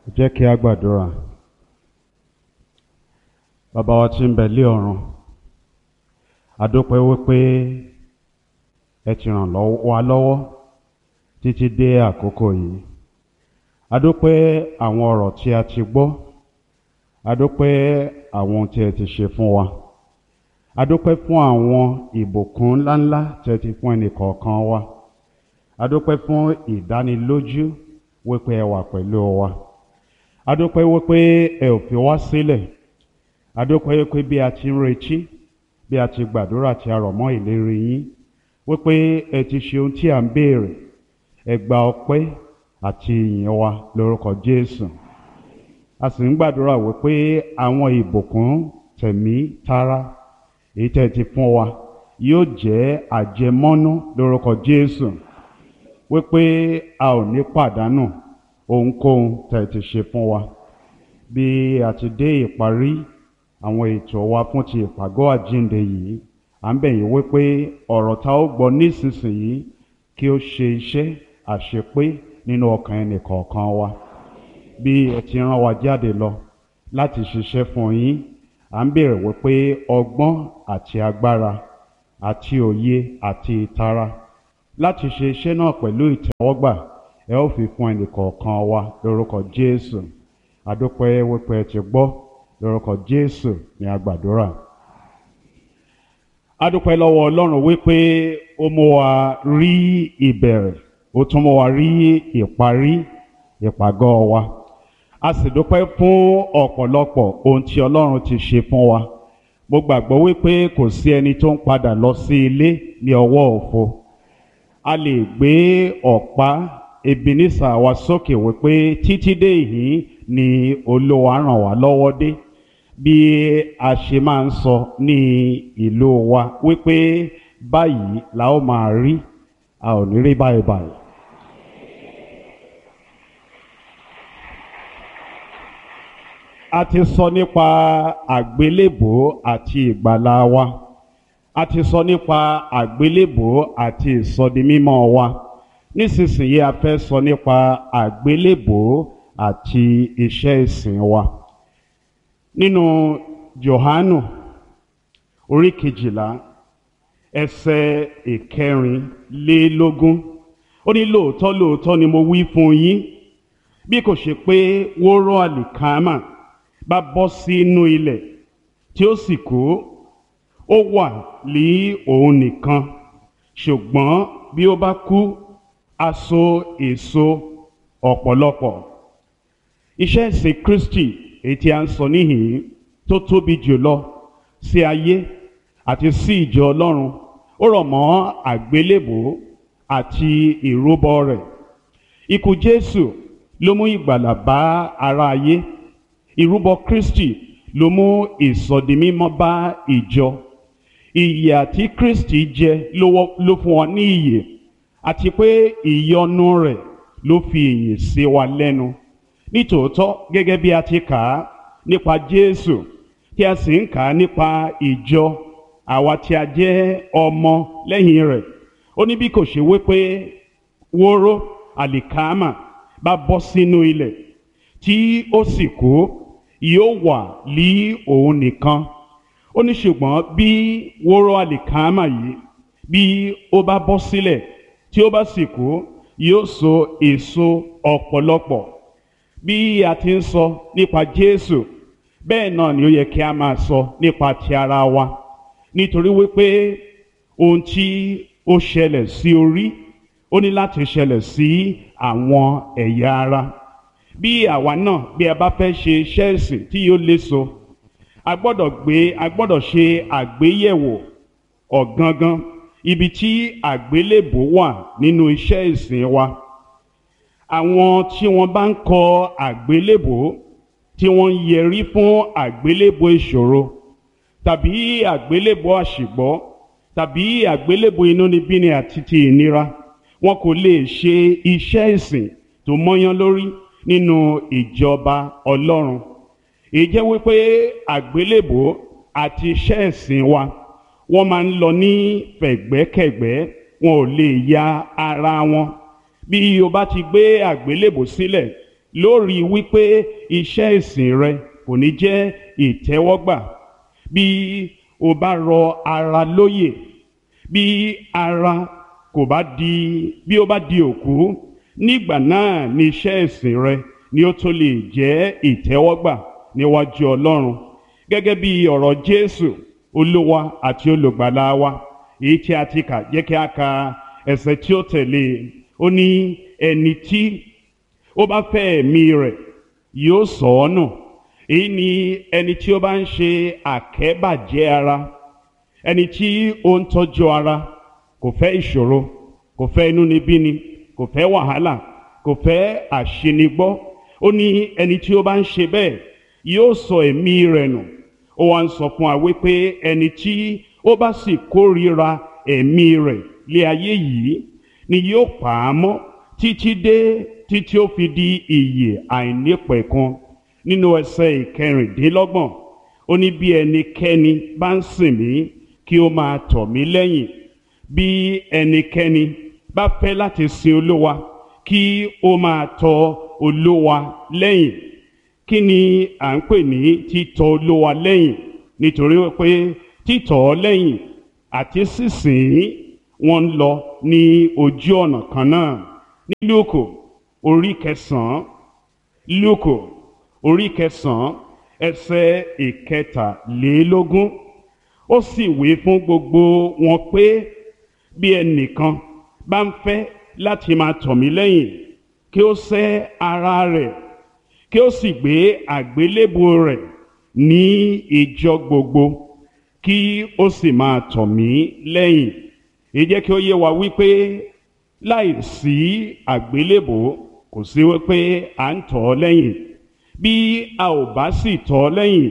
jẹ́ kí a gbàdúrà bàbá wa tí ń bẹ lé ọ̀run àdópẹ́ wípé ẹ ti ràn lọ́wọ́- wa lọ́wọ́ títí dé àkókò yìí àdópẹ́ àwọn ọ̀rọ̀ tí a ti gbọ́ àdópẹ́ àwọn ohun tí ẹ ti ṣe fún wa àdópẹ́ fún àwọn ìbùkún ńláńlá tí ẹ ti fún ẹnìkọ̀ọ̀kan wa àdópẹ́ fún ìdánilójú wípé ẹ wà pẹ̀lú wa adúpẹ́ wípé ẹ ò fi wá sílẹ̀ adúpẹ́ wípé bí a ti ń retí bí a ti gbàdúrà tí a rọ̀ mọ́ ìlérí yín wípé ẹ ti ṣe ohun tí à ń béèrè ẹ gba ọpẹ́ àti ìyìn wa lórúkọ Jésù a sì ń gbàdúrà wípé àwọn ìbùkún tẹ̀mí tara èyí tẹ́ ẹ ti fún wa yóò jẹ́ àjẹmọ́nú lórúkọ Jésù wípé a ò ní pàdánù ohunkóhun tẹ́ ẹ ti ṣe fún wa bí a ti dé ìparí àwọn ètò wa fún ti ìpàgọ́ àjíǹde yìí à ń bẹ̀ yín wípé ọ̀rọ̀ tá ó gbọ́ nísinsìnyí kí ó ṣe iṣẹ́ àṣepé nínú ọkàn ẹnì kọ̀ọ̀kan wa bí ẹ ti rán wa jáde lọ láti ṣiṣẹ́ fún yín à ń béèrè wípé ọgbọ́n àti agbára àti òye àti ìtara láti ṣe iṣẹ́ náà pẹ̀lú ìtẹ́wọ́gbà ẹ ó fi fún ẹnìkọ̀ọ̀kan wa lórúkọ Jésù adúpẹ́ wípé ẹ ti gbọ́ lórúkọ Jésù ní agbàdúrà adúpẹ́ lọ́wọ́ Ọlọ́run wípé ó mú wa rí ìbẹ̀rẹ̀ ó tún mú wa rí ìparí ìpàgọ́ wa a sì dúpẹ́ fún ọ̀pọ̀lọpọ̀ ohun tí Ọlọ́run ti ṣe fún wa mo gbàgbọ́ wípé kò sí ẹni tó ń padà lọ sí ilé ní ọwọ́ òfo a lè gbé ọ̀pá Ebenezer wa sókè wípé títí dé yìí ni Olúwa ràn wá lọ́wọ́ dé bí a ṣe máa ń sọ ní ìlú wa wípé báyìí la ó máa rí a ò ní rí báyìí báyìí. a ti sọ nípa àgbélébò àti ìgbàlà wa a ti sọ nípa àgbélébò àti ìsọdimímọ́ wa nísinsìnyí a fẹ́ sọ nípa àgbélébò àti iṣẹ́ ìsìn wa nínú Jòhánù orí kejìlá ẹsẹ̀ ìkẹrìnlélógún ó ní lóòótọ́ lóòótọ́ ni mo wí fún yín bí kò ṣe pé wóró àlìkámà bá bọ́ sínú ilẹ̀ tí ó sì kú ó wà ní òun nìkan ṣùgbọ́n bí ó bá kú á so èso ọ̀pọ̀lọpọ̀ iṣẹ́ ìsìn Kristi èyí tí a ń sọ níhìn tó tóbi jùlọ sí ayé àti sí ìjọ Ọlọ́run ó rọ̀ mọ́ àgbélébò àti ìrúbọ rẹ̀ ikú Jésù ló mú ìgbàlà bá ara ayé ìrúbọ Kristi ló mú ìsọdimímọ́ bá ìjọ ìyè àti Kristi jẹ ló wọ- ló fún wọn ní ìyè àti pé ìyọ́nú rẹ̀ ló fi ìyè sí wa lẹ́nu nítòótọ́ gẹ́gẹ́ bí a ti kà á nípa Jésù tí a sì ń kà á nípa ìjọ àwa tí a jẹ́ ọmọ lẹ́yìn rẹ̀ ó ní bí kò ṣe wípé wóró àlìkámà bá bọ́ sínú ilẹ̀ tí ó sì kú yóò wà lí òun nìkan ó ní ṣùgbọ́n bí wóró àlìkámà yìí bí ó bá bọ́ sílẹ̀ tí ó bá sì kú yóò so èso ọ̀pọ̀lọpọ̀ bí a ti ń sọ nípa Jésù bẹ́ẹ̀ náà ni ó yẹ kí a máa sọ nípa ti ara wa nítorí wípé ohun tí ó ṣẹlẹ̀ sí orí ó ní láti ṣẹlẹ̀ sí àwọn ẹ̀yà ara bí àwa náà bí a bá fẹ́ ṣe iṣẹ́ ìsìn tí yóò léso a gbọ́dọ̀ gbé a gbọ́dọ̀ ṣe àgbéyẹ̀wò ọ̀gangan ibi tí àgbélébò wà nínú iṣẹ́ ìsìn wa àwọn tí wọ́n bá ń kọ àgbélébò tí wọ́n ń yẹrí fún àgbélébò ìṣòro tàbí àgbélébò àṣìgbọ́ tàbí àgbélébò inúnibíni àti ti ìnira wọn kò lè ṣe iṣẹ́ ìsìn tó mọ́yán lórí nínú ìjọba Ọlọ́run èyí jẹ́ wípé àgbélébò àti iṣẹ́ ìsìn wa wọ́n máa ń lọ ní fẹ̀gbẹ́kẹ̀gbẹ́ wọn ò lè ya ara wọn bí o bá ti gbé àgbélébò sílẹ̀ lórí wípé iṣẹ́ ìsìn rẹ kò ní jẹ́ ìtẹ́wọ́gbà bí o bá rọ ara lóyè bí ara kò bá di bí ó bá di òkú nígbà náà ni iṣẹ́ ìsìn rẹ ni ó tó lè jẹ́ ìtẹ́wọ́gbà níwájú Ọlọ́run gẹ́gẹ́ bí ọ̀rọ̀ Jésù Olúwa àti olùgbàlà wa èyí tí a ti kà jẹ́ kí a ka ẹsẹ̀ tí ó tẹ̀lé ó ní ẹni tí ó bá fẹ́ ẹ̀mí rẹ̀ yóò sọ ọ́ nù èyí ni ẹni tí ó bá ń ṣe àkẹ́bàjẹ́ ara ẹni tí ó ń tọ́jú ara kò fẹ́ ìṣòro kò fẹ́ inúnibíni kò fẹ́ wàhálà kò fẹ́ àṣenigbọ́ ó ní ẹni tí ó bá ń ṣe bẹ́ẹ̀ yóò sọ ẹ̀mí rẹ̀ nù ó wá ń sọ fún wa wípé ẹni tí ó bá sì kórìíra ẹ̀mí rẹ̀ lé ayé yìí ni yóò pa á mọ́ títí dé títí ó fi di ìyè àìnípẹ̀kun nínú ẹsẹ̀ ìkẹrìndínlọ́gbọ̀n ó ní bí ẹnikẹ́ni bá ń sìn mí kí ó máa tọ̀ mí lẹ́yìn bí ẹnikẹ́ni bá fẹ́ láti sin olúwa kí ó máa tọ̀ olúwa lẹ́yìn kí ni à ń pè ní títọ̀ olúwa lẹ́yìn nítorí pé títọ̀ ọ́ lẹ́yìn àti sísìn wọn ń lọ ní ojú ọ̀nà kan náà ní lúùkù orí kẹsàn-án lúùkù orí kẹsàn-án ẹsẹ̀ ìkẹtàlélógún ó sì wí fún gbogbo wọn pé bí ẹnìkan bá ń fẹ́ láti máa tọ̀ mí lẹ́yìn kí ó sẹ́ ara rẹ̀ kí ó sì gbé àgbélébù rẹ̀ ní ìjọ gbogbo kí ó sì máa tọ̀ mí lẹ́yìn èyí jẹ́ kí ó yé wa wípé láì sí àgbélébù kò sí wípé à ń tọ̀ ọ́ lẹ́yìn bí a ò bá sì tọ̀ ọ́ lẹ́yìn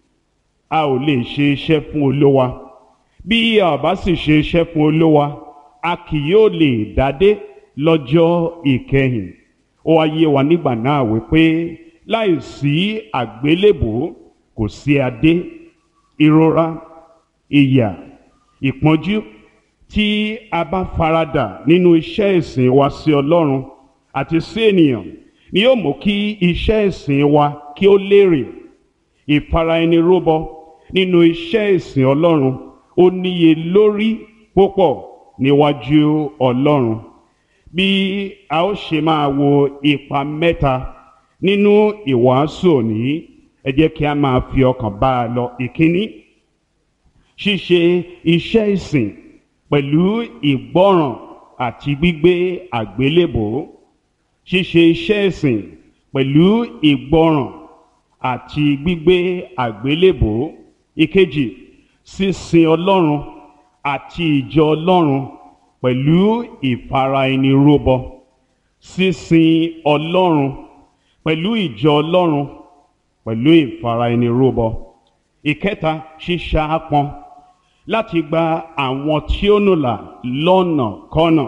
a ò lè ṣe iṣẹ́ fún olówa bí a ò bá sì ṣe iṣẹ́ fún olówa a kì yóò lè dádé lọ́jọ́ ìkẹyìn ó wá yé wa nígbà náà wípé láì sí àgbélébù kò sí adé ìrora ìyà ìpọ́njú tí a bá faradà nínú iṣẹ́ ìsìn wa sí Ọlọ́run àti sí ènìyàn ni yóò mú kí iṣẹ́ ìsìn wa kí ó lérè ìfara ẹni rúbọ nínú iṣẹ́ ìsìn Ọlọ́run ó níye lórí púpọ̀ níwájú Ọlọ́run bí a ó ṣe máa wo ipa mẹ́ta nínú ìwàásù òní ẹ jẹ́ kí a máa fi ọkàn bá a lọ ìkíní ṣíṣe iṣẹ́ ìsìn pẹ̀lú ìgbọ́ràn àti gbígbé àgbélébò ṣíṣe iṣẹ́ ìsìn pẹ̀lú ìgbọ́ràn àti gbígbé àgbélébò ìkejì sísin Ọlọ́run àti ìjọ Ọlọ́run pẹ̀lú ìfara ẹni rúbọ sísin Ọlọ́run pẹ̀lú ìjọ Ọlọ́run pẹ̀lú ìfara ẹni rúbọ ìkẹta ṣíṣàápọn láti gba àwọn tí ó nùlà lọ́nà kọ́nà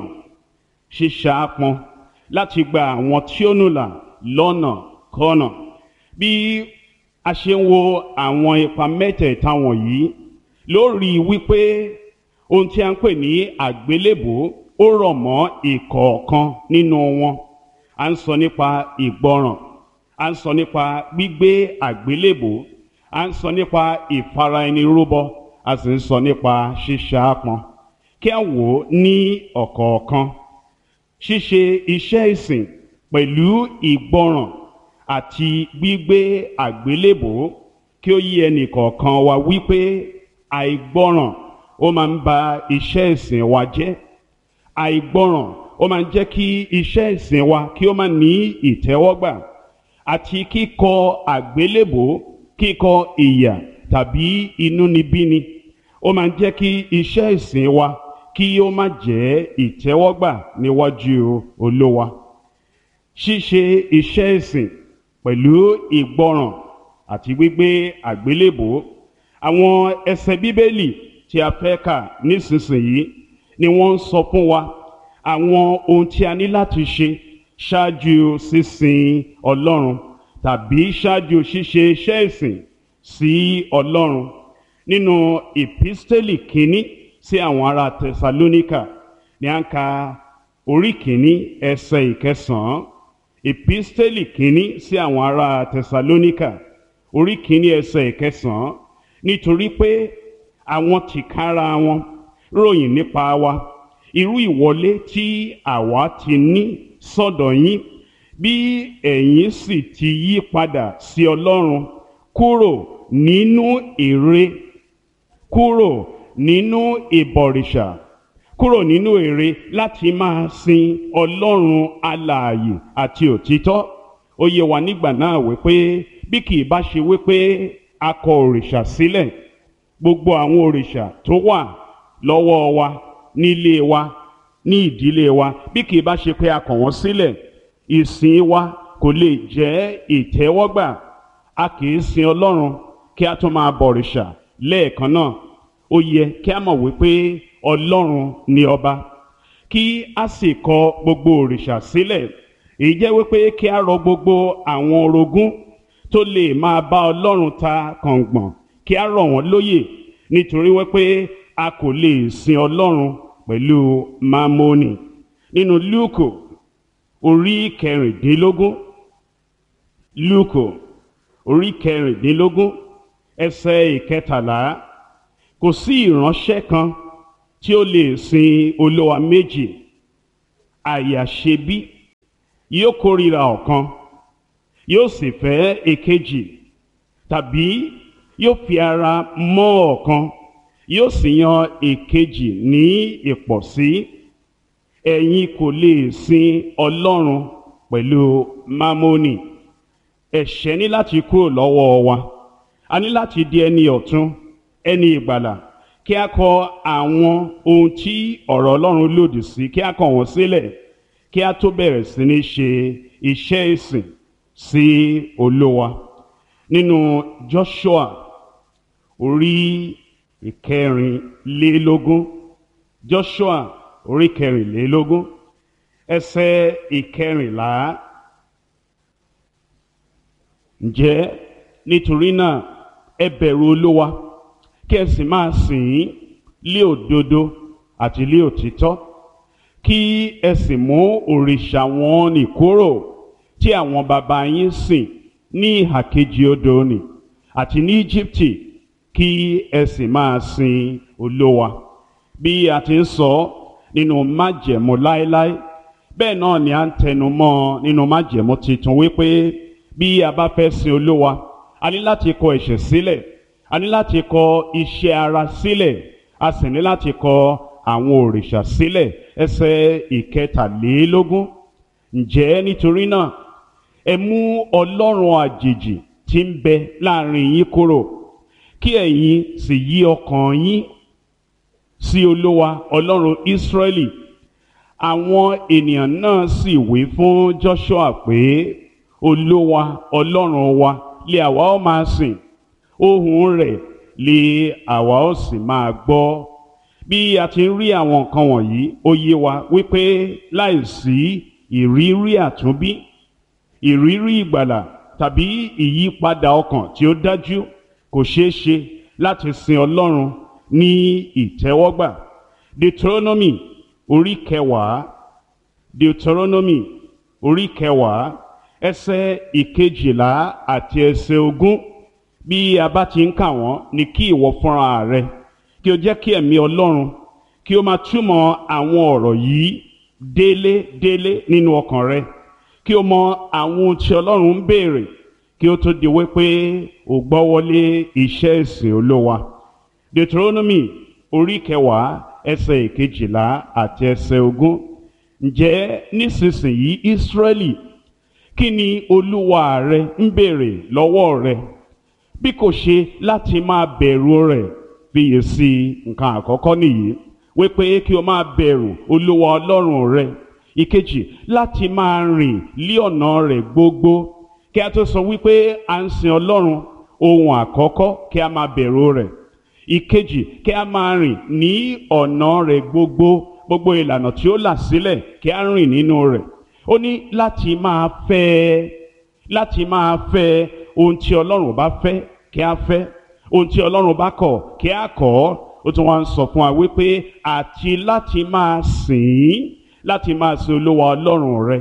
ṣíṣàápọn láti gba àwọn tí ó nùlà lọ́nà kọ́nà bí a ṣe ń wo àwọn ipa mẹ́tẹ̀ẹ̀ta wọ̀nyí lórí wípé ohun tí a ń pè ní àgbélébò ó rọ̀ mọ́ ìkọ̀ọ̀kan nínú wọn a ń sọ nípa ìgbọràn a ń sọ nípa gbígbé àgbélébò a ń sọ nípa ìfara ẹni rúbọ a sì ń sọ nípa ṣíṣàápọn kí a wò ó ní ọ̀kọ̀ọ̀kan ṣíṣe iṣẹ́ ìsìn pẹ̀lú ìgbọràn àti gbígbé àgbélébò kí ó yí ẹnì kọ̀ọ̀kan wa wípé àìgbọràn ó máa ń ba iṣẹ́ ìsìn wa jẹ́ àìgbọràn ó máa ń jẹ́ kí iṣẹ́ ìsìn wa kí ó má ní ìtẹ́wọ́gbà àti kíkọ àgbélébò kíkọ ìyà tàbí inúnibíni ó máa ń jẹ́ kí iṣẹ́ ìsìn wa kí ó má jẹ́ ìtẹ́wọ́gbà níwájú olówa ṣíṣe iṣẹ́ ìsìn pẹ̀lú ìgbọràn àti gbígbé àgbélébò àwọn ẹsẹ̀ bíbélì tí a fẹ́ kà nísinsìnyí ni wọ́n ń sọ fún wa àwọn ohun tí a ní láti ṣe ṣáájú sísin ọlọ́run tàbí ṣáájú ṣíṣe iṣẹ́ ìsìn sí ọlọ́run nínú ìpísítélì kínní sí àwọn ará tẹsalóníkà ní à ń ka orí kínní ẹsẹ̀ ìkẹsàn-án epistẹ́lì kínní sí àwọn ará tẹsalóníkà orí kínní ẹsẹ̀ ìkẹsàn-án nítorí pé àwọn tìkára wọn ròyìn nípa wa irú ìwọlé tí àwa ti ní sọ́dọ̀ yín bí ẹ̀yin sì ti yí padà sí ọlọ́run kúrò nínú ère kúrò nínú ìbọ̀rìṣà kúrò nínú ère láti máa sin ọlọ́run alààyè àti òtítọ́ ó yé wa nígbà náà wípé bí kì í bá ṣe wípé a kọ òrìṣà sílẹ̀ gbogbo àwọn òrìṣà tó wà lọ́wọ́ wa nílé wa ní ìdílé wa bí kì í bá ṣe pé a kọ̀ wọ́n sílẹ̀ ìsìn wa kò lè jẹ́ ìtẹ́wọ́gbà a kì í sin ọlọ́run kí a tún máa bọ̀rìṣà lẹ́ẹ̀kan náà ó yẹ kí a mọ̀ wípé ọlọ́run ni ọba kí a sì kọ gbogbo òrìṣà sílẹ̀ èyí jẹ́ wípé kí a rọ gbogbo àwọn orogún tó lè máa bá ọlọ́run ta kàngbọ̀n kí a rọ̀ wọ́n lóyè nítorí wípé a kò lè sin ọlọ́run pẹ̀lú mámónì nínú lúùkù orí kẹrìndínlógún lúùkù orí kẹrìndínlógún ẹsẹ̀ ìkẹtàlá kò sí ìránṣẹ́ kan tí ó lè sin olówa méjì àyàṣebí yóò kórìíra ọ̀kan yóò sì fẹ́ èkejì tàbí yóò fi ara mọ́ ọ̀kan yóò sì yan èkejì ní ìpọ̀sí ẹ̀yin kò lè sin ọlọ́run pẹ̀lú mámónì ẹ̀ṣẹ̀ ní láti kúrò lọ́wọ́ wa a ní láti di ẹni ọ̀tún ẹni ìgbàlà kí a kọ àwọn ohun tí ọ̀rọ̀ ọlọ́run lòdì sí kí a kọ wọ́n sílẹ̀ kí a tó bẹ̀rẹ̀ sí ní ṣe iṣẹ́ ìsìn sí olówa nínú Joshua orí ìkẹrìnlélógún Joshua orí kẹrìnlélógún ẹsẹ̀ ìkẹrìnlá ǹjẹ́ nítorí náà ẹ bẹ̀rù olówa kí ẹ sì máa sìn ín lé òdodo àti lé òtítọ́ kí ẹ sì mú òrìṣà wọn nì kúrò tí àwọn baba yín sìn ní ìhà kejì odò nì àti ní Íjíbítì kí ẹ sì máa sin olówa bí a ti ń sọ nínú májẹ̀mú láéláé bẹ́ẹ̀ náà ni a ń tẹnu mọ́ nínú májẹ̀mú tuntun wípé bí a bá fẹ́ sin olówa a ní láti kọ ẹ̀ṣẹ̀ sílẹ̀ a ní láti kọ iṣẹ́ ara sílẹ̀ a sì ní láti kọ àwọn òrìṣà sílẹ̀ ẹsẹ̀ ìkẹtàlélógún ǹjẹ́ nítorí náà ẹ mú ọlọ́run àjèjì tí ń bẹ láàrin yín kúrò kí ẹ̀yin sì yí ọkàn yín sí olówa ọlọ́run Ísírẹ́lì àwọn ènìyàn náà sì wí fún Joshua pé olówa ọlọ́run wa lé àwa ó máa sìn ohùn rẹ̀ lé àwa ó sì máa gbọ́ bí a ti ń rí àwọn nǹkan wọ̀nyí ó yé wa wípé láìsí ìrírí àtúnbí ìrírí ìgbàlà tàbí ìyípadà ọkàn tí ó dájú kò ṣeé ṣe láti sin Ọlọ́run ní ìtẹ́wọ́gbà Deuteronomy orí kẹwàá Deuteronomy orí kẹwàá ẹsẹ̀ ìkejìlá àti ẹsẹ̀ ogún bí a bá ti ń kà wọ́n ní kí ìwọ fúnra rẹ kí o jẹ́ kí ẹ̀mí Ọlọ́run kí o máa túmọ̀ àwọn ọ̀rọ̀ yìí délé délé nínú ọkàn rẹ kí o mọ àwọn ohun tí Ọlọ́run ń béèrè kí o tó di wípé o gbọ́ wọlé iṣẹ́ ìsìn Olúwa Deuteronomy orí kẹwàá ẹsẹ̀ ìkejìlá àti ẹsẹ̀ ogún ǹjẹ́ nísinsìnyí Ísírẹ́lì kí ni Olúwa rẹ ń béèrè lọ́wọ́ rẹ bí kò ṣe láti máa bẹ̀rù rẹ̀ fiyè sí nǹkan àkọ́kọ́ nìyí wípé kí o máa bẹ̀rù Olúwa Ọlọ́run rẹ ìkejì láti máa rìn lí ọ̀nà rẹ̀ gbogbo kí a tó sọ wípé à ń sin Ọlọ́run ohun àkọ́kọ́ kí a máa bẹ̀rù rẹ̀ ìkejì kí a máa rìn ní ọ̀nà rẹ̀ gbogbo gbogbo ìlànà tí ó là sílẹ̀ kí a rìn nínú rẹ̀ ó ní láti máa fẹ́ láti máa fẹ́ ohun tí Ọlọ́run bá fẹ́ kí a fẹ́ ohun tí Ọlọ́run bá kọ̀ kí a kọ̀ ó tún wá ń sọ fún wa wípé àti láti máa sìn ín láti máa sin Olúwa Ọlọ́run rẹ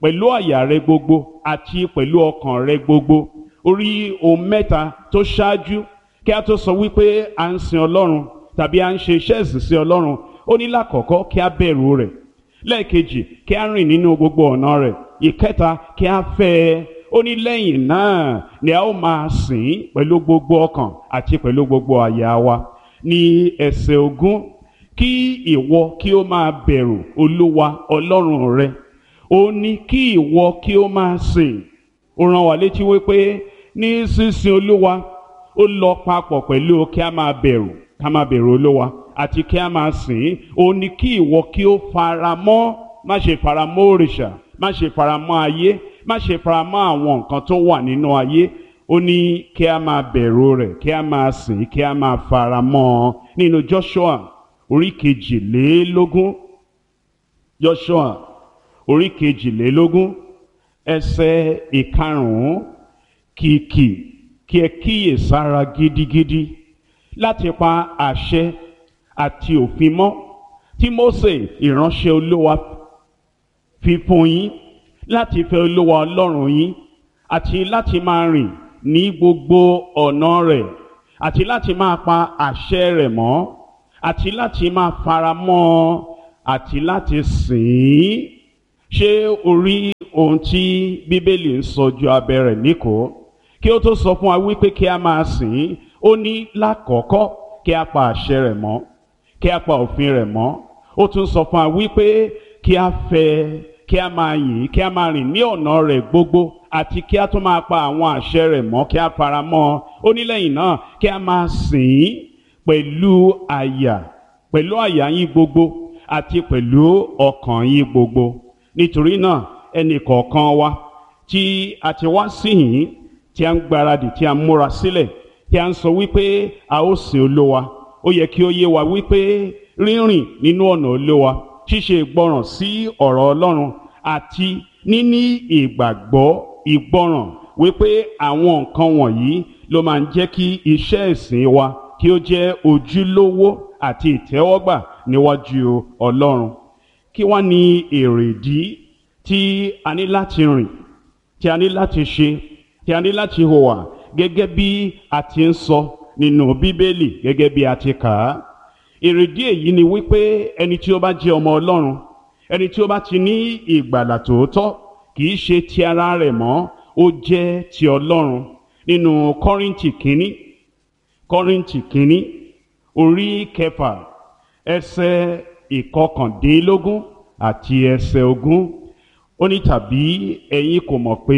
pẹ̀lú àyà rẹ gbogbo àti pẹ̀lú ọkàn rẹ gbogbo orí ohun mẹ́ta tó ṣáájú kí a tó sọ wípé à ń sin ọlọ́run tàbí à ń ṣe iṣẹ́ ìsìn sí ọlọ́run ó ní lákọ̀ọ́kọ́ kí a bẹ̀rù rẹ̀ lẹ́ẹ̀kejì kí a rìn nínú gbogbo ọ̀nà rẹ̀ ìkẹta kí a fẹ́ ẹ ó ní lẹ́yìn náà ni a ó máa sìn pẹ̀lú gbogbo ọkàn àti pẹ̀lú gbogbo àyà wa ní ẹsẹ̀ ogún kí ìwọ kí ó máa bẹ̀rù olúwa ọlọ́run rẹ ó ní kí ìwọ kí ó máa sìn ó rán wa létí wípé ní sísìn olúwa ó lọ papọ̀ pẹ̀lú kí a máa bẹ̀rù ká máa bẹ̀rù olúwa àti kí a máa sìn ó ní kí ìwọ kí ó fara mọ́ má ṣe fara mọ́ òrìṣà má ṣe fara mọ́ ayé má ṣe fara mọ́ àwọn nǹkan tó wà nínú ayé ó ní kí a máa bẹ̀rù rẹ̀ kí a máa sìn kí a máa fara mọ́ ọ nínú Joshua orí kejìlélógún Joshua orí kejìlélógún ẹsẹ̀ ìkarùn-ún kìkì kí ẹ kíyè sára gidigidi láti pa àṣẹ àti òfin mọ́ tí Mósè ìránṣẹ́ Olúwa fi fún yín láti fẹ́ Olúwa Ọlọ́run yín àti láti máa rìn ní gbogbo ọ̀nà rẹ̀ àti láti máa pa àṣẹ rẹ̀ mọ́ àti láti máa fara mọ́ ọ àti láti sìn ín ṣé o rí ohun tí Bíbélì ń sọ ju abẹ́ rẹ̀ níkòó kí ó tó sọ fún wa wípé kí a máa sìn ín ó ní lákọ̀ọ́kọ́ kí a pa àṣẹ rẹ̀ mọ́ kí a pa òfin rẹ̀ mọ́ ó tún sọ fún wa wípé kí a fẹ́ kí a máa yìn kí a máa rìn ní ọ̀nà rẹ̀ gbogbo àti kí a tún máa pa àwọn àṣẹ rẹ̀ mọ́ kí a fara mọ́ ọ ó ní lẹ́yìn náà kí a máa sìn ín pẹ̀lú àyà pẹ̀lú àyà yín gbogbo àti pẹ̀lú ọkàn yín gbogbo nítorí náà ẹnì kọ̀ọ̀kan wa tí a ti wá sí yìí tí a ń gbáradì tí a ń múra sílẹ̀ tí a ń sọ wípé a ó sìn olówa ó yẹ kí ó yé wa wípé rírìn nínú ọ̀nà olówa ṣíṣe ìgbọràn sí ọ̀rọ̀ Ọlọ́run àti níní ìgbàgbọ́ ìgbọràn wípé àwọn nǹkan wọ̀nyí ló máa ń jẹ́ kí iṣẹ́ ìsìn wa kí ó jẹ́ ojúlówó àti ìtẹ́wọ́gbà níwájú Ọlọ́run kí wá ní èrèdí tí a ní láti rìn tí a ní láti ṣe tí a ní láti hùwà gẹ́gẹ́ bí a ti ń sọ nínú Bíbélì gẹ́gẹ́ bí a ti kà á èrèdí èyí ni wípé ẹni tí ó bá jẹ́ ọmọ Ọlọ́run ẹni tí ó bá ti ní ìgbàlà tòótọ́ kì í ṣe ti ara rẹ̀ mọ́ ó jẹ́ ti Ọlọ́run nínú Kọ́ríńtì kínní Kọ́ríńtì kínní orí kẹfà ẹsẹ̀ ìkọkàndínlógún àti ẹsẹ̀ ogún ó ní tàbí ẹ̀yin kò mọ̀ pé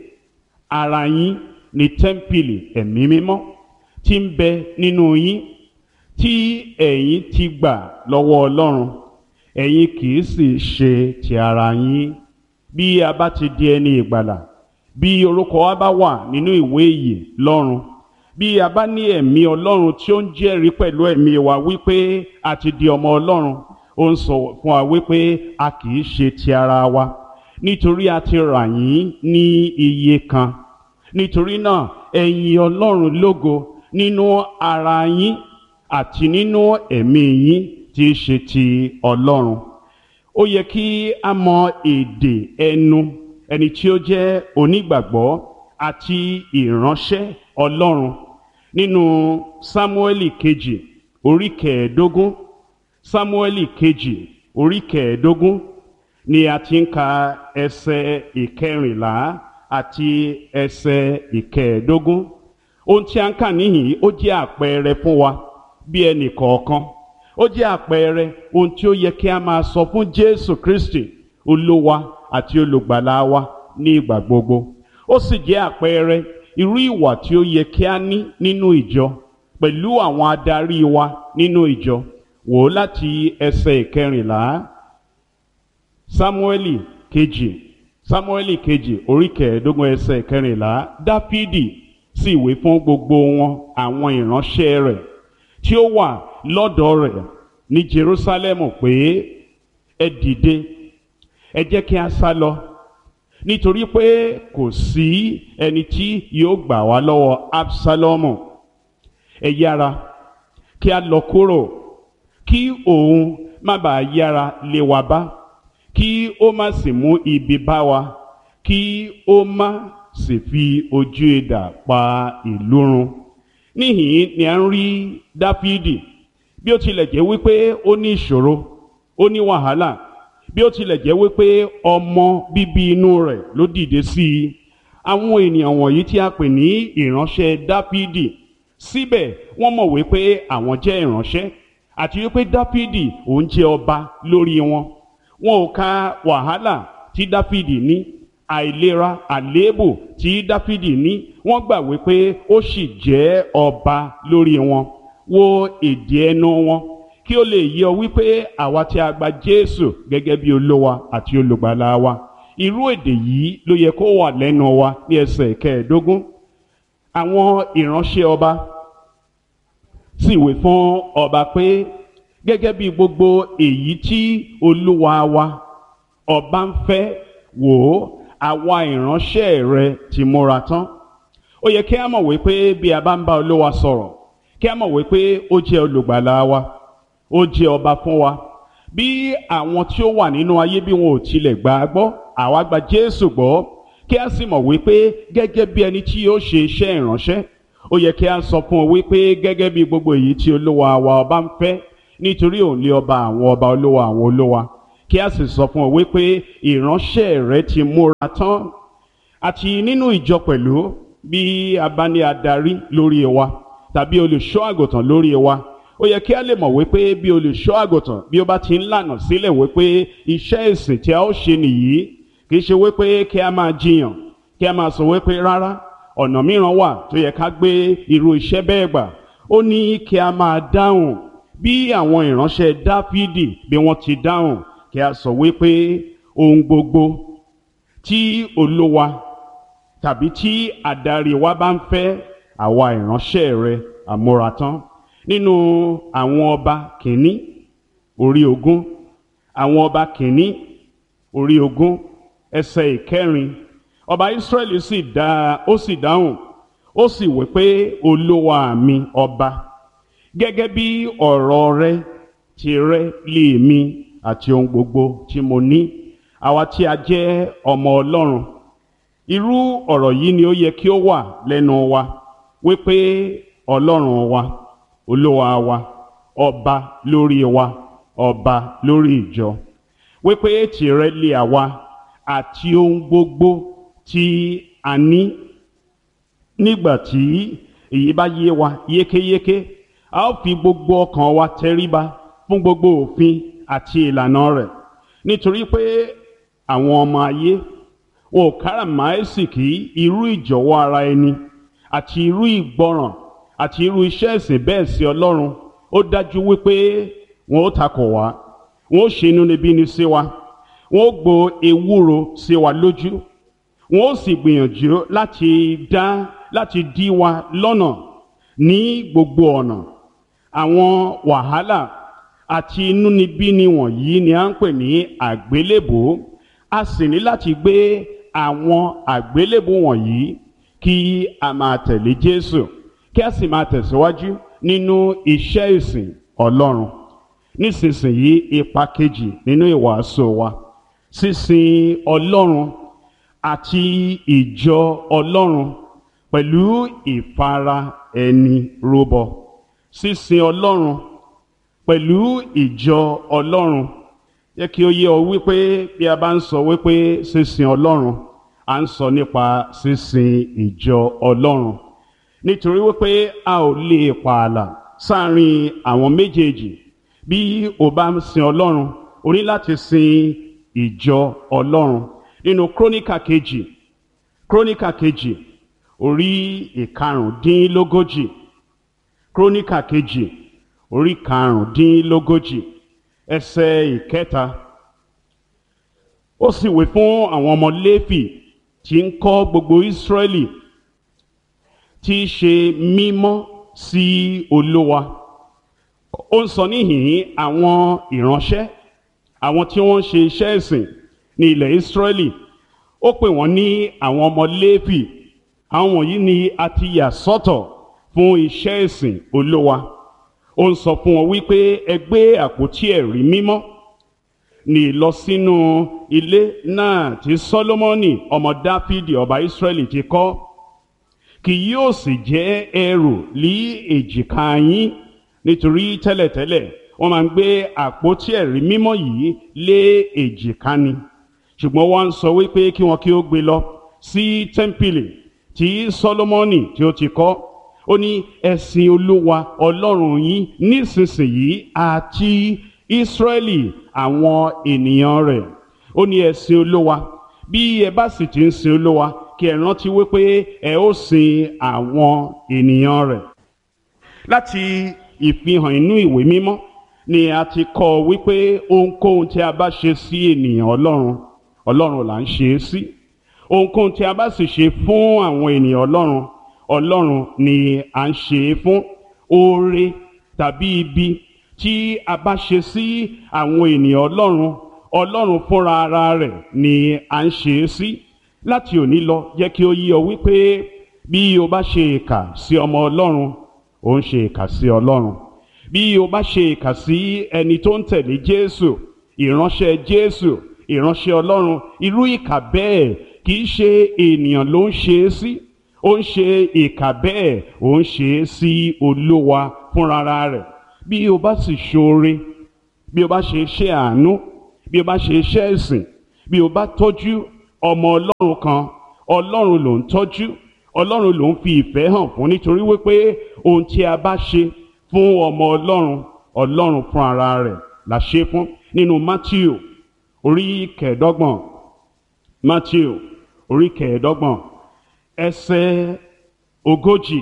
ara yín ni tẹ́ḿpìlì ẹ̀mí mímọ́ tí ń bẹ nínú yín tí ẹ̀yin ti gbà lọ́wọ́ Ọlọ́run ẹ̀yin kì í sì ṣe ti ara yín bí a bá ti di ẹni ìgbàlà bí orúkọ wa bá wà nínú ìwé ìyè lọ́run bí a bá ní ẹ̀mí Ọlọ́run tí ó ń jẹ́rìí pẹ̀lú ẹ̀mí wa wípé a ti di ọmọ Ọlọ́run ó ń sọ fún wa wípé a kì í ṣe ti ara wa nítorí a ti rà yín ní iye kan nítorí náà ẹ̀yin Ọlọ́run lógo nínú ara yín àti nínú ẹ̀mí yín tí í ṣe ti Ọlọ́run ó yẹ kí a mọ èdè ẹnu ẹni tí ó jẹ́ onígbàgbọ́ àti ìránṣẹ́ Ọlọ́run nínú Sámúẹ́lì kejì orí kẹẹ̀ẹ́dógún Sámúẹ́lì kejì orí kẹẹ̀ẹ́dógún ni a ti ń ka ẹsẹ̀ ìkẹrìnlá àti ẹsẹ̀ ìkẹẹ̀ẹ́dógún ohun tí a ń kà níhìn ó jẹ́ àpẹẹrẹ fún wa bí ẹnì kọ̀ọ̀kan ó jẹ́ àpẹẹrẹ ohun tí ó yẹ kí a máa sọ fún Jésù Kristi olúwa àti olùgbàlà wa ní ìgbà gbogbo ó sì jẹ́ àpẹẹrẹ irú ìwà tí ó yẹ kí a ní nínú ìjọ pẹ̀lú àwọn adarí wa nínú ìjọ wò ó láti ẹsẹ̀ ìkẹrìnlá Sámúẹ́lì kejì Sámúẹ́lì kejì orí kẹẹ̀ẹ́dógún ẹsẹ̀ ìkẹrìnlá Dáfídì sì wí fún gbogbo wọn àwọn ìránṣẹ́ rẹ̀ tí ó wà lọ́dọ̀ rẹ̀ ní Jerúsálẹ́mù pé ẹ dìde ẹ jẹ́ kí a sá lọ nítorí pé kò sí ẹni tí yóò gbà wá lọ́wọ́ Absalomu ẹ yára kí a lọ kúrò kí òun má bàa yára lé wa bá kí ó má sì mú ibi bá wa kí ó má sì fi ojú idà pa ìlú run níhìn ni a ń rí dáfídì bí ó tilẹ̀ jẹ́ wípé ó ní ìṣòro ó ní wàhálà bí ó tilẹ̀ jẹ́ wípé ọmọ bíbí inú rẹ̀ ló dìde sí i àwọn ènìyàn wọ̀nyí tí a pè ní ìránṣẹ́ dáfídì síbẹ̀ wọ́n mọ̀ wípé àwọn jẹ́ ìránṣẹ́ àti wípé dáfídì òun jẹ́ ọba lórí wọn wọn ò ka wàhálà tí dáfídì ní àìlera àléébù tí dáfídì ní wọ́n gbà wípé ó sì jẹ́ ọba lórí wọn wo èdè ẹnu wọn kí ó lè yé ọ wípé àwa tí a gba jésù gẹ́gẹ́ bí olówa àti olùgbàlà wa irú èdè yìí ló yẹ kó wà lẹ́nu wa ní ẹsẹ̀ kẹẹ̀ẹ́dógún àwọn ìránṣẹ́ ọba sì wí fún ọba pé gẹ́gẹ́ bí gbogbo èyí tí olúwa wa ọba ń fẹ́ wò ó àwa ìránṣẹ́ rẹ ti múra tán ó yẹ kí a mọ̀ wípé bí a bá ń bá olúwa sọ̀rọ̀ kí a mọ̀ wípé ó jẹ́ olùgbàlà wa ó jẹ́ ọba fún wa bí àwọn tí ó wà nínú ayé bí wọn ò tilẹ̀ gbà á gbọ́ àwa gba jésù gbọ́ kí a sì mọ̀ wípé gẹ́gẹ́ bí ẹni tí yóò ṣe iṣẹ́ ìránṣẹ́ ó yẹ kí a sọ fún ọ wípé gẹ́gẹ́ bí gbogbo èyí tí olúwa wa ọba ń fẹ́ nítorí òun lé ọba àwọn ọba olúwa àwọn olúwa kí a sì sọ fún ọ wípé ìránṣẹ́ rẹ ti múra tán àti nínú ìjọ pẹ̀lú bí a bá ní adarí lórí wa tàbí olùṣọ́ àgùntàn lórí wa ó yẹ kí a lè mọ̀ wípé bí olùṣọ́ àgùntàn bí ó bá ti ń lànà sílẹ̀ wípé iṣẹ́ ìsìn tí a ó ṣe nìyí kì í ṣe wípé kí a máa jiyàn kí a máa sọ wípé rárá ọ̀nà mìíràn wà tó yẹ ká gbé irú iṣẹ́ bẹ́ẹ̀ gbà ó ní kí a máa dáhùn bí àwọn ìránṣẹ́ dáfídì bí wọ́n ti dáhùn kí a sọ wípé ohun gbogbo tí olúwa tàbí tí adarí wa bá ń fẹ́ àwa ìránṣẹ́ rẹ àmúratán nínú àwọn ọba kìíní orí ogún àwọn ọba kìíní orí ogún ẹsẹ̀ ìkẹrin ọba Ísírẹ́lì sì dá ó sì dáhùn ó sì wí pé olúwa mi ọba gẹ́gẹ́ bí ọ̀rọ̀ rẹ ti rẹ lé mi àti ohun gbogbo tí mo ní àwa tí a jẹ́ ọmọ Ọlọ́run irú ọ̀rọ̀ yìí ni ó yẹ kí ó wà lẹ́nu wa wípé Ọlọ́run wa olúwa wa ọba lórí wa ọba lórí ìjọ wípé tìrẹ lé àwa àti ohun gbogbo tí a ní nígbà tí èyí bá yé wa yékéyéké a ó fi gbogbo ọkàn wa tẹríba fún gbogbo òfin àti ìlànà rẹ̀ nítorí pé àwọn ọmọ ayé wọn ò káràmáìsìkí irú ìjọ̀wọ́ ara ẹni àti irú ìgbọràn àti irú iṣẹ́ ìsìn bẹ́ẹ̀ sí Ọlọ́run ó dájú wípé wọn ó takò wá wọn ó ṣe inúnibíni sí wa wọn ó gbo ewúro sí wa lójú wọn ó sì gbìyànjú láti dá láti dí wa lọ́nà ní gbogbo ọ̀nà àwọn wàhálà àti inúnibíni wọ̀nyí ni à ń pè ní àgbélébò a sì ní láti gbé àwọn àgbélébò wọ̀nyí kí a máa tẹ̀lé Jésù kí a sì máa tẹ̀síwájú nínú iṣẹ́ ìsìn Ọlọ́run nísinsìnyí ipa kejì nínú ìwàásù wa sísìn Ọlọ́run àti ìjọ Ọlọ́run pẹ̀lú ìfara ẹni rúbọ sísìn Ọlọ́run pẹ̀lú ìjọ Ọlọ́run yẹ kí ó yé ọ wípé bí a bá ń sọ wípé sísìn Ọlọ́run à ń sọ nípa sísìn ìjọ Ọlọ́run nítorí wípé a ò lè pààlà sáàrin àwọn méjèèjì bí o bá ń sin Ọlọ́run o ní láti sin ìjọ Ọlọ́run nínú króníkà kejì króníkà kejì orí ìkarùndínlógójì króníkà kejì orí karùndínlógójì ẹsẹ̀ ìkẹta ó sì wí fún àwọn ọmọ Léfì tí ń kọ́ gbogbo Ísírẹ́lì tí í ṣe mímọ́ sí Olúwa ó ń sọ níhìn àwọn ìránṣẹ́ àwọn tí wọ́n ń ṣe iṣẹ́ ìsìn ní ilẹ̀ Ísírẹ́lì ó pè wọ́n ní àwọn ọmọ Léfì àwọn wọ̀nyí ni a ti yà sọ́tọ̀ fún iṣẹ́ ìsìn Olúwa ó ń sọ fún wọn wípé ẹ gbé àpótí ẹ̀rí mímọ́ ní lọ sínú ilé náà tí Sólómọ́nì ọmọ Dáfídì ọba Ísírẹ́lì ti kọ́ kì yóò sì jẹ́ ẹrù lí èjìká yín nítorí tẹ́lẹ̀tẹ́lẹ̀ wọ́n máa ń gbé àpótí ẹ̀rí mímọ́ yìí lé èjìká ni ṣùgbọ́n wọ́n ń sọ wípé kí wọ́n kí ó gbé lọ sí tẹ́ḿpìlì tí Sólómọ́nì tí ó ti kọ́ ó ní ẹ̀sìn Olúwa Ọlọ́run yín nísinsìnyí àti Ísírẹ́lì àwọn ènìyàn rẹ̀ ó ní ẹ̀sìn Olúwa bí ẹ bá sì ti ń sin Olúwa kí ẹ rántí wípé ẹ ó sin àwọn ènìyàn rẹ̀ láti ìfihàn inú ìwé mímọ́ ni a ti kọ́ wípé ohunkóhun tí a bá ṣe sí ènìyàn Ọlọ́run Ọlọ́run là ń ṣe é sí ohunkóhun tí a bá sì ṣe fún àwọn ènìyàn Ọlọ́run Ọlọ́run ni à ń ṣe é fún oore tàbí ibi tí a bá ṣe sí àwọn ènìyàn Ọlọ́run Ọlọ́run fúnra ara rẹ̀ ni à ń ṣe é sí láti òní lọ jẹ́ kí ó yí ọ wípé bí o bá ṣe ìkà sí ọmọ Ọlọ́run ò ń ṣe ìkà sí Ọlọ́run bí o bá ṣe ìkà sí ẹni tó ń tẹ̀lé Jésù ìránṣẹ́ Jésù ìránṣẹ́ Ọlọ́run irú ìkà bẹ́ẹ̀ kì í ṣe ènìyàn ló ń ṣe é sí ó ń ṣe ìkà bẹ́ẹ̀ ó ń ṣe é sí Olúwa fúnra rẹ̀ bí o bá sì ṣoore bí o bá ṣe iṣẹ́ àánú bí o bá ṣe iṣẹ́ ìsìn bí o bá tọ́jú ọmọ Ọlọ́run kan Ọlọ́run ló ń tọ́jú Ọlọ́run ló ń fi ìfẹ́ hàn fún nítorí wípé ohun tí a bá ṣe fún ọmọ Ọlọ́run Ọlọ́run fún ara rẹ̀ la ṣe fún nínú Matthew orí kẹẹ̀ẹ́dọ́gbọ̀n Matthew orí kẹẹ̀ẹ́dọ́gbọ̀n ẹsẹ̀ ogójì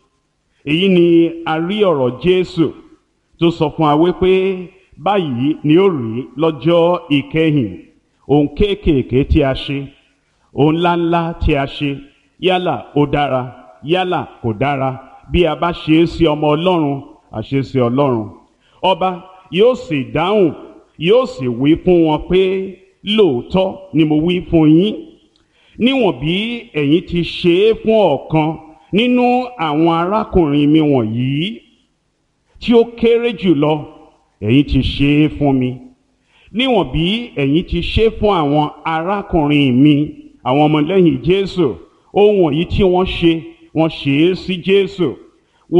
èyí ni a rí ọ̀rọ̀ Jésù tó sọ fún wa wípé báyìí ni ó rí lọ́jọ́ ìkẹyìn ohun kéékèèké tí a ṣe ohun ńláńlá tí a ṣe yálà ó dára yálà kò dára bí a bá ṣe é sí ọmọ Ọlọ́run a ṣe é sí Ọlọ́run ọba yóò sì dáhùn yóò sì wí fún wọn pé lóòótọ́ ni mo wí fún yín níwọ̀n bí ẹ̀yin ti ṣe é fún ọ̀kan nínú àwọn arákùnrin mi wọ̀nyí tí ó kéré jùlọ ẹ̀yin ti ṣe é fún mi níwọ̀n bí ẹ̀yin ti ṣe é fún àwọn arákùnrin mi àwọn ọmọlẹ́yìn Jésù ohun wọ̀nyí tí wọ́n ṣe wọ́n ṣe é sí Jésù wo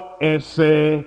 ẹsẹ̀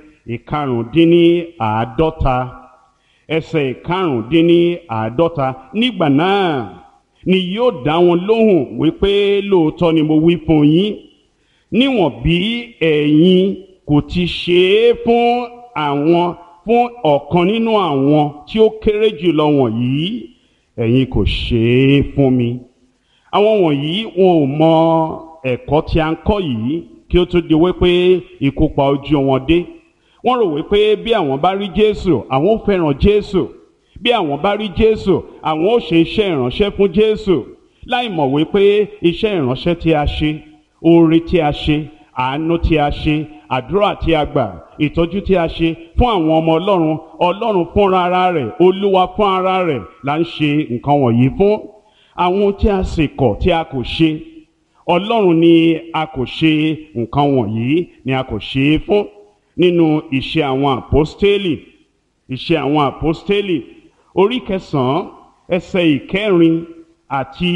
ìkarùndínláàádọ́ta ẹsẹ̀ ìkarùndínláàádọ́ta nígbà náà ni yóò dá wọn lóhùn wípé lóòótọ́ ni mo wí fún yín níwọ̀n bí ẹ̀yin kò ti ṣe é fún àwọn fún ọ̀kan nínú àwọn tí ó kéré jùlọ wọ̀nyí ẹ̀yin kò ṣe é fún mi àwọn wọ̀nyí wọn ò mọ ẹ̀kọ́ tí a ń kọ́ yìí kí ó tó di wípé ikú pa ojú wọn dé wọ́n rò wípé bí àwọn bá rí Jésù àwọn ò fẹ́ràn Jésù bí àwọn bá rí Jésù àwọn ò ṣe iṣẹ́ ìránṣẹ́ fún Jésù láì mọ̀ wípé iṣẹ́ ìránṣẹ́ tí a ṣe oore tí a ṣe àánú tí a ṣe àdúrà tí a gbà ìtọ́jú tí a ṣe fún àwọn ọmọ Ọlọ́run Ọlọ́run fúnra ara rẹ̀ Olúwa fún ara rẹ̀ là ń ṣe nǹkan wọ̀nyí fún àwọn tí a sì kọ̀ tí a kò ṣe Ọlọ́run ni a kò ṣe nǹkan wọ̀nyí ni a kò ṣe é fún nínú ìṣe àwọn àpọ́stélì ìṣe àwọn àpọ́stélì orí kẹsàn-án ẹsẹ̀ ìkẹrin àti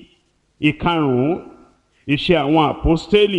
ìkarùn-ún ìṣe àwọn àpọ́stélì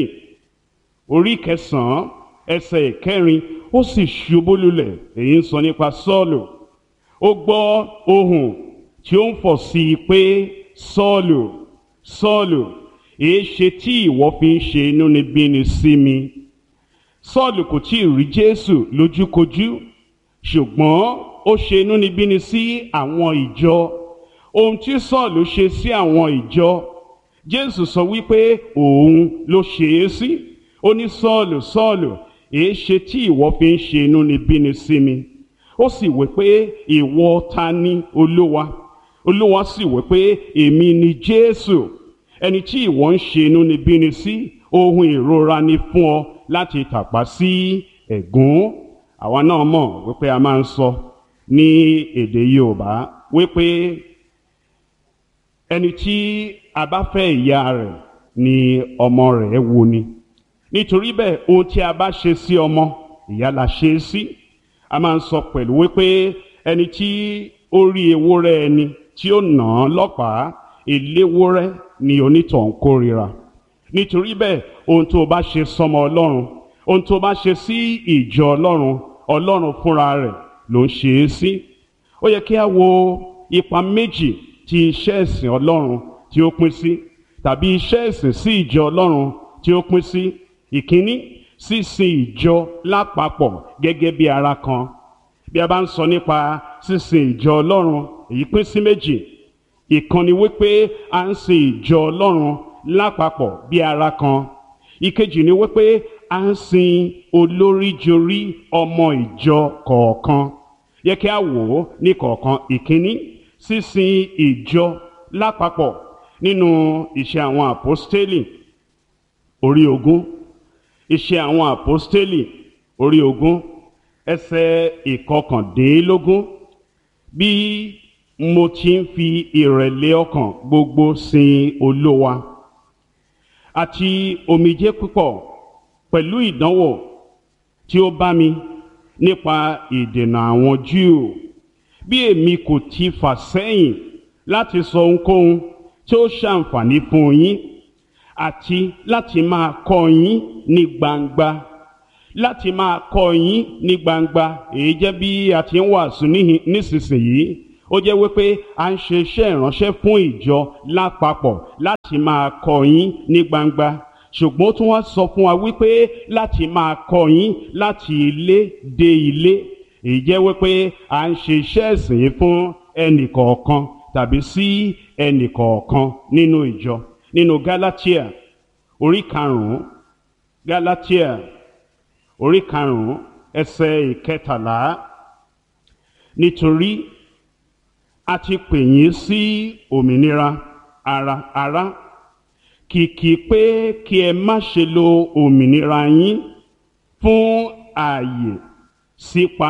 orí kẹsàn-án ẹsẹ̀ ìkẹrin ó sì ṣubú lulẹ̀ èyí ń sọ nípa Sọ́ọ̀lù ó gbọ́ ohùn tí ó ń fọ̀ sí i pé Sọ́ọ̀lù Sọ́ọ̀lù èé ṣe tí ìwọ fi ń ṣe inúnibíni sí mi Sọ́ọ̀lù kò tí ì rí Jésù lójúkojú ṣùgbọ́n ó ṣe inúnibíni sí àwọn ìjọ ohun tí Sọ́ọ̀lù ṣe sí àwọn ìjọ Jésù sọ wípé òun ló ṣe é sí ó ní Sọ́ọ̀lù Sọ́ọ̀lù èé ṣe tí ìwọ fi ń ṣe inúnibíni sí mi ó sì wí pé ìwọ ta ni Olúwa Olúwa sì wí pé èmi ni Jésù ẹni tí ìwọ ń ṣe inúnibíni sí ohun ìrora ni fún ọ láti tàpá sí ẹ̀gún àwa náà mọ̀ wípé a máa ń sọ ní èdè Yorùbá wípé ẹni tí a bá fẹ́ ìyá rẹ̀ ni ọmọ rẹ̀ wù ni nítorí bẹ́ẹ̀ ohun tí a bá ṣe sí ọmọ ìyá la ṣe é sí a máa ń sọ pẹ̀lú wípé ẹni tí orí ewúrẹ́ ẹni tí ó nà án lọ́pàá eléwúrẹ́ ni onítọ̀hún kórìíra nítorí bẹ́ẹ̀ ohun tó o bá ṣe sọmọ ọlọ́run ohun tó o bá ṣe sí ìjọ ọlọ́run ọlọ́run fúnra rẹ̀ ló ń ṣe é sí ó yẹ kí a wo ipa méjì tí iṣẹ́ ẹ̀sìn ọlọ́run tí ó pín sí tàbí iṣẹ́ ẹ̀sìn sí ìjọ ọlọ́run tí ó pín sí ìkíní sísìn ìjọ lápapọ̀ gẹ́gẹ́ bí ara kan bí a bá ń sọ nípa sísìn ìjọ ọlọ́run èyí pín sí méjì ìkan ni wípé à ń sin ìjọ ọlọ́run lápapọ̀ bí ara kan ìkejì ni wípé à ń sin olóríjorí ọmọ ìjọ kọ̀ọ̀kan yẹ kí a wò ó ní kọ̀ọ̀kan ìkíní sísìn ìjọ lápapọ̀ nínú ìṣe àwọn àpọ́stélì orí ogún ìṣe àwọn àpọ́stélì orí ogún ẹsẹ̀ ìkọkàndínlógún bí mo ti ń fi ìrẹ̀lẹ̀ ọkàn gbogbo sin olówa àti omijé púpọ̀ pẹ̀lú ìdánwò tí ó bá mi nípa ìdènà àwọn Júù bí èmi kò ti fà sẹ́yìn láti sọ ohunkóhun tí ó ṣàǹfààní fún yín àti láti máa kọ́ yín ní gbangba láti máa kọ́ yín ní gbangba èyí jẹ́ bí a ti ń wàásù nísinsìnyí ó jẹ́ wípé a ń ṣe iṣẹ́ ìránṣẹ́ fún ìjọ lápapọ̀ láti máa kọ́ yín ní gbangba ṣùgbọ́n ó tún wá sọ fún wa wípé láti máa kọ́ yín láti ilé dé ilé èyí jẹ́ wípé à ń ṣe iṣẹ́ ìsìn yìí fún ẹnìkọ̀ọ̀kan tàbí sí ẹnìkọ̀ọ̀kan nínú ìjọ nínú Gálátíà orí karùn-ún Gálátíà orí karùn-ún ẹsẹ̀ ìkẹtàlá nítorí a ti pè yín sí òmìnira ara ara kìkì pé kí ẹ má ṣe lo òmìnira yín fún ààyè sípa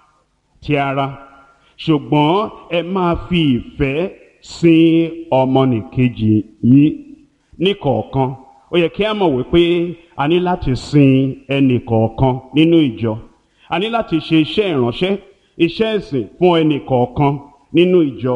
ti ara ṣùgbọ́n ẹ máa fi ìfẹ́ sin ọmọnìkejì yín níkọ̀ọ̀kan ó yẹ kí a mọ̀ wípé a ní láti sin ẹnì kọ̀ọ̀kan nínú ìjọ a ní láti ṣe iṣẹ́ ìránṣẹ́ iṣẹ́ ìsìn fún ẹnì kọ̀ọ̀kan nínú ìjọ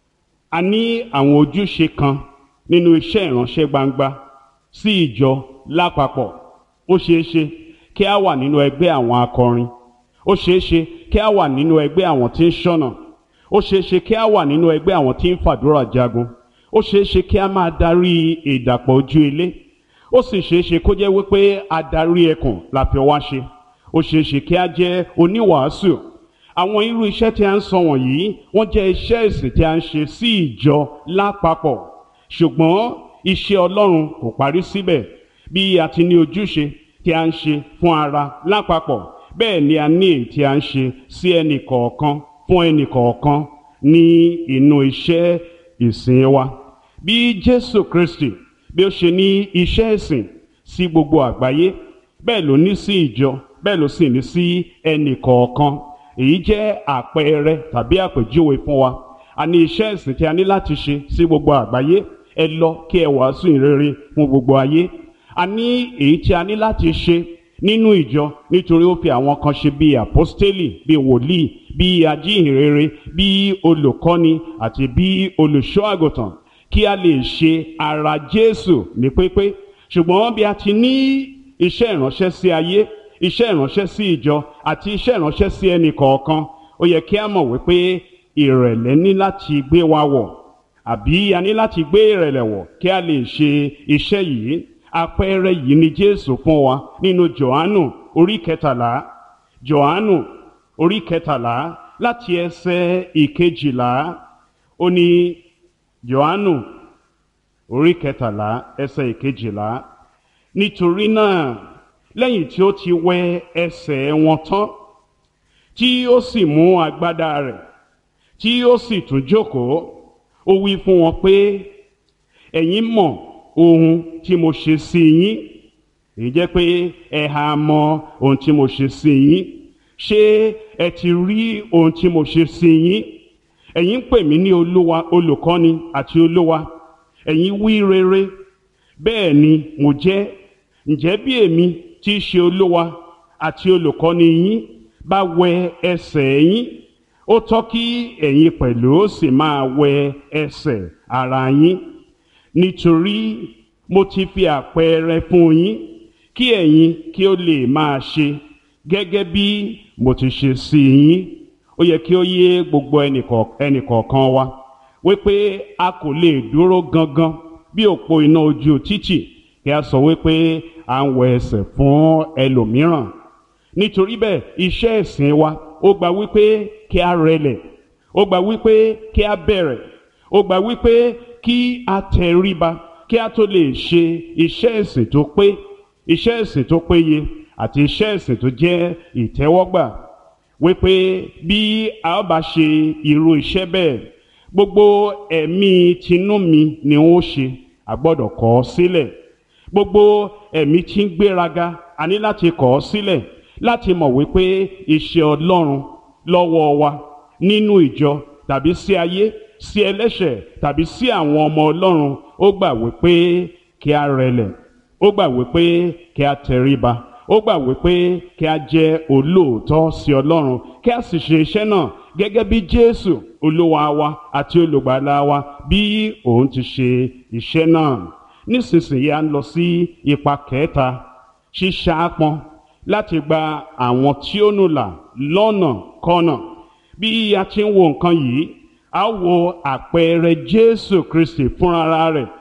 a ní àwọn ojúṣe kan nínú iṣẹ́ ìránṣẹ́ gbangba sí ìjọ lápapọ̀ ó ṣeé ṣe kí a wà nínú ẹgbẹ́ àwọn akọrin ó ṣeé ṣe kí a wà nínú ẹgbẹ́ àwọn tí ń ṣọ́nà ó ṣeé ṣe kí a wà nínú ẹgbẹ́ àwọn tí ń fàdúrà jagun ó ṣeé ṣe kí a máa darí ìdàpọ̀ ojú ilé ó sì ṣeé ṣe kó jẹ́ wípé adarí ẹkùn la fi wá ṣe ó ṣeé ṣe kí a jẹ́ oníwàásù àwọn irú iṣẹ́ tí a ń sọ wọ̀nyí wọ́n jẹ́ iṣẹ́ ìsìn tí a ń ṣe sí ìjọ lápapọ̀ ṣùgbọ́n iṣẹ́ Ọlọ́run kò parí síbẹ̀ bí a ti ní ojúṣe tí a ń ṣe fún ara lápapọ̀ bẹ́ẹ̀ ni a ní èyí tí a ń ṣe sí ẹnì kọ̀ọ̀kan fún ẹnì kọ̀ọ̀kan ní inú iṣẹ́ ìsìn wa bí Jésù Kristi bí ó ṣe ní iṣẹ́ ìsìn sí gbogbo àgbáyé bẹ́ẹ̀ ló ní sí ìjọ bẹ́ẹ̀ ló sì ní sí ẹnì kọ̀ọ̀kan èyí jẹ́ àpẹẹrẹ tàbí àpèjúwe fún wa a ní iṣẹ́ ìsìn tí a ní láti ṣe sí gbogbo àgbáyé ẹ lọ kí ẹ wàásù ìrere fún gbogbo ayé a ní èyí tí a ní láti ṣe nínú ìjọ nítorí ó fi àwọn kan ṣe bíi àpọ́stélì bíi wòlíì bíi ajíhìnrere bíi olùkọ́ni àti bíi olùṣọ́ àgùntàn kí a lè ṣe ara Jésù ní pípé ṣùgbọ́n bí a ti ní iṣẹ́ ìránṣẹ́ sí ayé iṣẹ́ ìránṣẹ́ sí ìjọ àti iṣẹ́ ìránṣẹ́ sí ẹnì kọ̀ọ̀kan ó yẹ kí a mọ̀ wípé ìrẹ̀lẹ̀ ní láti gbé wa wọ̀ àbí a ní láti gbé ìrẹ̀lẹ̀ wọ̀ kí a lè ṣe iṣẹ́ yìí àpẹẹrẹ yìí ni Jésù fún wa nínú Jòhánù orí kẹtàlá Jòhánù orí kẹtàlá láti ẹsẹ̀ ìkejìlá ó ní Jòhánù orí kẹtàlá ẹsẹ̀ ìkejìlá nítorí náà lẹ́yìn tí ó ti wẹ ẹsẹ̀ wọn tán tí ó sì mú agbádá rẹ̀ tí ó sì tún jókòó ó wí fún wọn pé ẹ̀yin mọ̀ ohun tí mo ṣe sí yín èyí jẹ́ pé ẹ ha mọ̀ ohun tí mo ṣe sí yín ṣé ẹ ti rí ohun tí mo ṣe sí yín ẹ̀yin ń pè mí ní olúwa olùkọ́ni àti olúwa ẹ̀yin wí rere bẹ́ẹ̀ ni mo jẹ́ ǹjẹ́ bí èmi tí í ṣe olúwa àti olùkọ́ni yín bá wẹ ẹsẹ̀ yín ó tọ́ kí ẹ̀yin pẹ̀lú sì máa wẹ ẹsẹ̀ ara yín nítorí mo ti fi àpẹẹrẹ fún yín kí ẹ̀yin kí ó lè máa ṣe gẹ́gẹ́ bí mo ti ṣe sí yín ó yẹ kí ó yé gbogbo ẹnìkọ̀ọ̀kan wa wípé a kò lè dúró gangan bí òpó iná ojú títì kí a sọ wípé à ń wẹ ẹsẹ̀ fún ẹlòmíràn nítorí bẹ́ẹ̀ iṣẹ́ ẹ̀sìn wa ó gba wípé kí a rẹlẹ̀ ó gba wípé kí a bẹ̀rẹ̀ ó gba wípé kí a tẹríba kí a tó lè ṣe iṣẹ́ ẹ̀sìn tó pé iṣẹ́ ẹ̀sìn tó péye àti iṣẹ́ ẹ̀sìn tó jẹ́ ìtẹ́wọ́gbà wípé bí a ó bá ṣe irú iṣẹ́ bẹ́ẹ̀ gbogbo ẹ̀mí tinú mi ni ó ṣe a gbọ́dọ̀ kọ̀ ọ́ sílẹ̀ gbogbo ẹ̀mí tí ń gbéraga a ní láti kọ̀ ọ́ sílẹ̀ láti mọ̀ wípé iṣẹ́ Ọlọ́run lọ́wọ́ wa nínú ìjọ tàbí sí ayé sí ẹlẹ́ṣẹ̀ tàbí sí àwọn ọmọ Ọlọ́run ó gbà wípé kí a rẹlẹ̀ ó gbà wípé kí a tẹríba ó gbà wípé kí a jẹ́ olóòótọ́ sí Ọlọ́run kí a sì ṣe iṣẹ́ náà gẹ́gẹ́ bí Jésù olúwa wa àti olùgbàlà wa bí òun ti ṣe iṣẹ́ náà nísinsìnyí a ń lọ sí ipa kẹta ṣíṣàápọn láti gba àwọn tí ó nù là lọ́nà kọ́nà bí a ti ń wo nǹkan yìí a wo àpẹẹrẹ Jésù Kristi fúnra rẹ̀